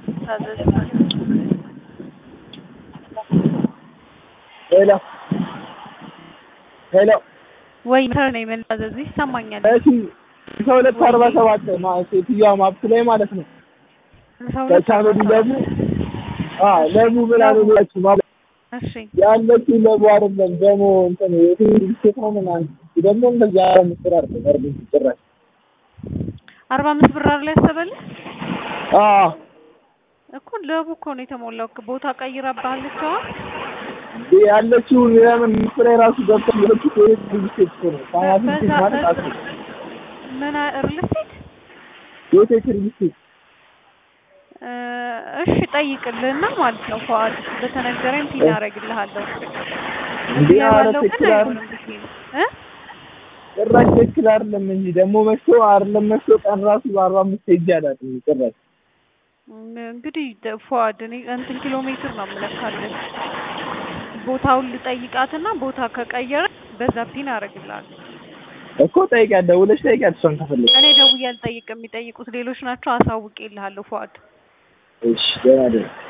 ታዘዝ ሄሎ ሄሎ ወይ መተር ነው የመታዘዝ ይሰማኛል። እሺ ከሁለት አርባ ሰባት ሴትዮዋ ማፕስ ላይ ማለት ነው ከቻኖዲ ለቡ ለቡ ምናምን ብላችሁ ማለት እሺ ያለችው ለቡ አይደለም ደግሞ እንትን የቴሌቪዥን ስቴት ነው ምናምን ደግሞ እንደዚህ አረ ምስር አርገ ቀርብ ጭራሽ አርባ አምስት ብር ላይ ያሰበልህ አዎ እኮ ለቡ እኮ ነው የተሞላው። ቦታ ቀይራባለች። አሁን ያለችው ለምን ምስር ላይ ራሱ ገብታ ያለችው የቴሌቪዥን ስቴት እኮ ነው ፋይናንስ ስቴት ማለት አስ ምን ሪል ስቴት የቴሌቪዥን ስቴት እሺ ጠይቅልህና ማለት ነው ፏድ በተነገረኝ ፒን አደርግልሃለሁ። እንዴ ኧረ ያለው ግን ትክክል አይሆንም ብዬ ነው እ ጭራሽ ትክክል አይደለም እንጂ ደግሞ መሽቶ አይደለም መሽቶ ቀን ራሱ በአርባ አምስት ሄጄ አላውቅም ጭራሽ እንግዲህ ፏድ እኔ እንትን ኪሎ ሜትር ነው የምለካለን። ቦታውን ልጠይቃትና ቦታ ከቀየረ በዛ ፒን አደርግልሃለሁ። እኮ ጠይቂያት፣ ደውለሽ ጠይቂያት እሷን ከፈለግሽ። እኔ ደውዬ አልጠይቅም፣ የሚጠይቁት ሌሎች ናቸው። አሳውቄልሃለሁ ፏድ እሺ ደህና ደህና